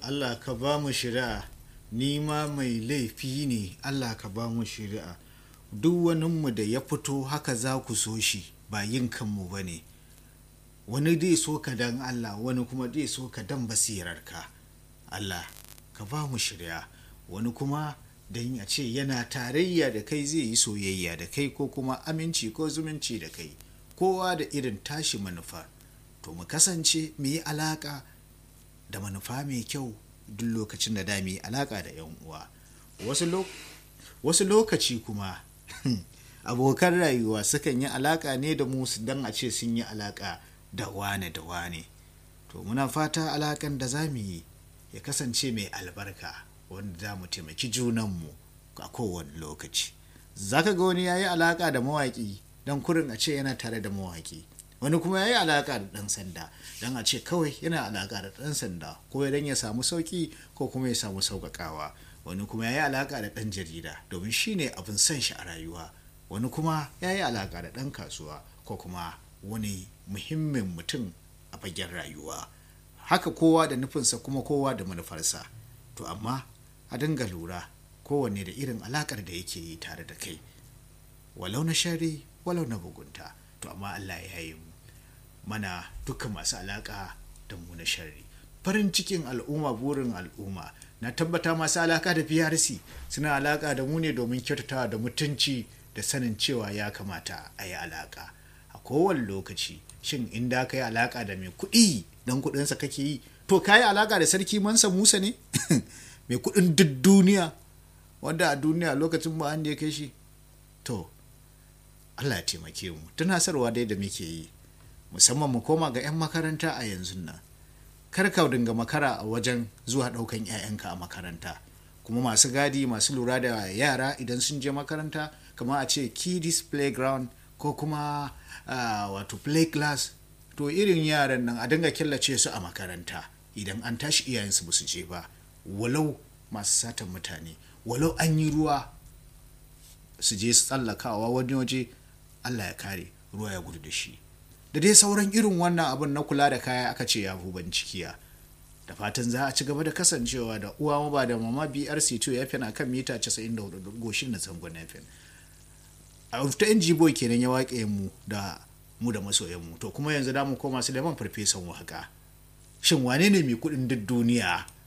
Allah ka ba mu shari'a ni ma mai laifi ne Allah ka ba mu shari'a duk waninmu da ya fito haka za ku so shi ba yin kanmu ba ne wani dai so ka dan Allah wani kuma dai so ka dan basirarka Allah ka ba mu shari'a wani kuma don ya ce yana tarayya da kai zai yi soyayya da kai ko kuma aminci ko zumunci da kai kowa da irin tashi manufa to mu kasance mu yi alaka da manufa mai kyau duk lokacin da da mu yi alaka da yan uwa wasu lokaci kuma abokan rayuwa sukan yi alaka ne da mu don a ce sun yi alaka da wane da wane to muna fata alakan da za mu yi ya kasance mai albarka wanda za mu taimaki junanmu a kowane lokaci za ka ga wani ya yi alaƙa da mawaƙi don kurin a ce yana tare da mawaƙi wani kuma ya yi alaƙa da ɗan sanda don a ce kawai yana alaƙa da ɗan sanda ko don ya samu sauƙi ko kuma ya samu sauƙaƙawa wani kuma ya yi alaƙa da ɗan jarida domin shi ne abin son shi a rayuwa wani kuma ya yi alaƙa da ɗan kasuwa ko kuma wani muhimmin mutum a fagen rayuwa haka kowa da nufinsa kuma kowa da manufarsa to amma a dinga lura kowanne da irin alakar da yake yi tare da kai walau na shari walau na bugunta to amma Allah ya yi mu mana duka masu alaka da mu na shari farin cikin al'umma burin al'umma na tabbata masu alaka da PRC suna alaka da mu ne domin kyautatawa da mutunci da sanin cewa ya kamata a yi alaka a kowane lokaci shin inda ka yi alaka da mai kuɗi don kuɗinsa kake yi to ka yi alaka da sarki mansa musa ne mai kuɗin duk duniya wanda a duniya lokacin ba an da ya kai shi to allah ya taimake mu tunasarwa dai da muke yi musamman mu koma ga 'yan makaranta a yanzu nan kar ka dinga makara a wajen zuwa ɗaukan 'ya'yanka a makaranta kuma masu gadi masu lura da yara idan sun je makaranta kamar a ce kiddies playground ko kuma wato play class to irin yaran nan a dinga killace su a makaranta idan an tashi iyayensu ba su je ba walau masu satan mutane walau an yi ruwa su je su tsallakawa wani waje allah ya kare ruwa ya gudu da shi da dai sauran irin wannan abin na kula da kaya aka ce ya huban cikiya da fatan za a ci gaba da kasancewa da uwa maba da mama brc2 ya na kan mita 94 goshin na zangon fm a ta yan boy kenan ya waƙe mu da mu da masoyanmu to kuma yanzu da mu koma su da man farfesan waka shin wane ne mai kuɗin duk duniya